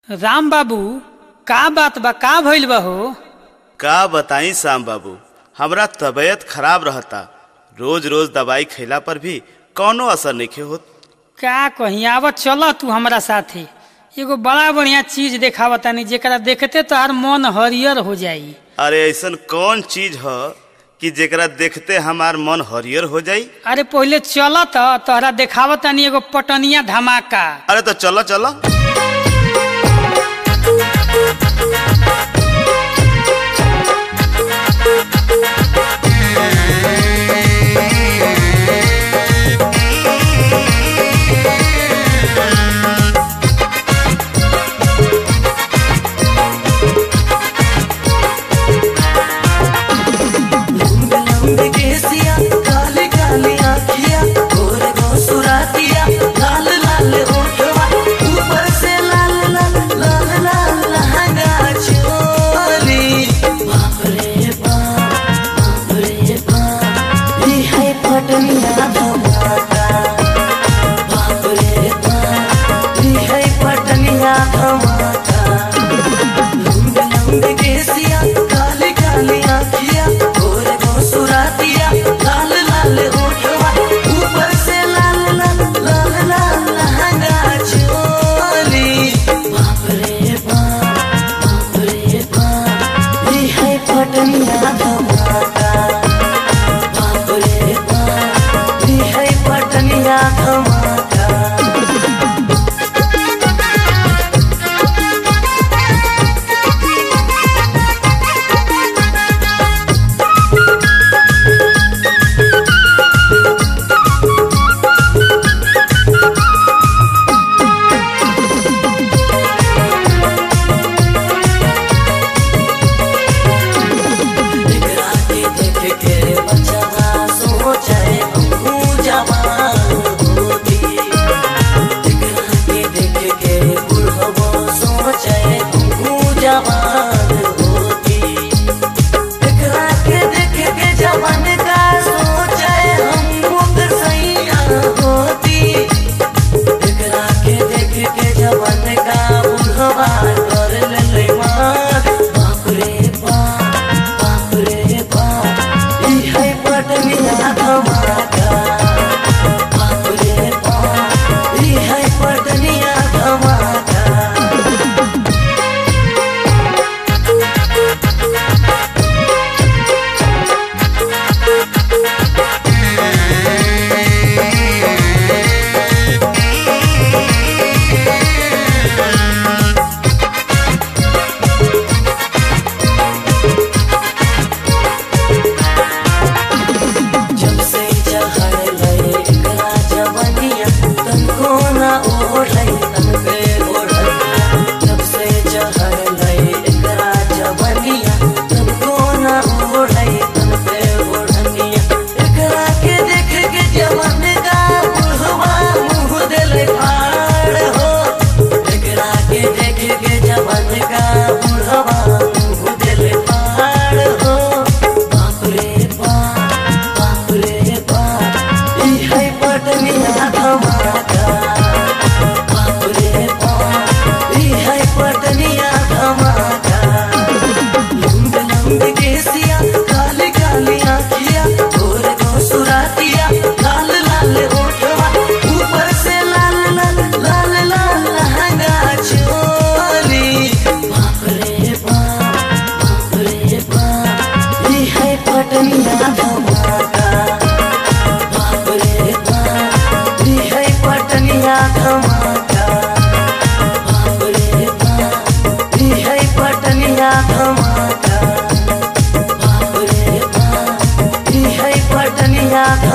राम बाबू का बात बा का भइल बा हो का बताई श्याम बाबू हमरा तबीयत खराब रहता रोज रोज दवाई खैला पर भी कौनो असर नहीं होत का कहीं आवत चल तू हमरा साथे एगो बड़ा बढ़िया चीज देखावा तानी जेकरा देखते तोहार मन हरियर हो जाई अरे ऐसन कौन चीज ह कि जेकरा देखते हमार मन हरियर हो जाई अरे पहिले चल त तोहरा देखावा तानी एगो पटनिया धमाका अरे तो चलो चलो लंबे लंबे केसिया काले काले आँखिया गोरे गोसुरातिया लाल लाल ओठवा ऊपर से लाल लाल लाल लाल लहंगा चोली बाप रे बाप बाप रे बाप ये है पटनिया धमाका बाप रे बाप ये है पटनिया धमाका लंबे लंबे केसिया काले काले आँखिया गोरे गोसुरातिया लाल लाल ओठवा ऊपर से लाल लाल लाल लाल लहंगा चोली बाप रे बाप बाप रे बाप ये है पटनिया धमाका बाप रे बाप ये है पटनिया धमाका एकरा के देख के बचवा सोचे हमहू जवान होती एकरा के देख के बुढ़बो सोचे हमहू जवान होती एकरा के देख के जवान का सोचे हमहू सैया होती एकरा के देख के जवान का बुढ़वा कर ले मार बाप रे बाप बाप रे बाप ई है पटनिया धमाका बाप रे बाप ई है पटनिया धमाका जब से चढ़ लए एकरा जवनिया तनको ना ओढ़ै तन पे ओढ़निया जब से चढ़ लए एकरा जवनिया तनको ना ओढ़ै तन पे ओढ़निया एकरा के देख के जवन का बुढ़वा मुँह देले फाड़ हो एकरा के देख के जवन का बुढ़वा मुँह देले फाड़ हो बाप रे बाप बाप रे बाप ई है पटनिया धमाका बाप रे बाप ई है पटनिया धमाका लंबे लंबे केसिया काले काले आँखिया गोरे गोसुरातिया लाल लाल ओठवा ऊपर से लाल लाल लाल लाल लहंगा चोली बाप रे बाप बाप रे बाप ई है पटनिया धमाका बाप रे बाप ई है पटनिया धमाका बाप रे बाप ई है पटनिया धमाका बाप रे बाप ई है पटनिया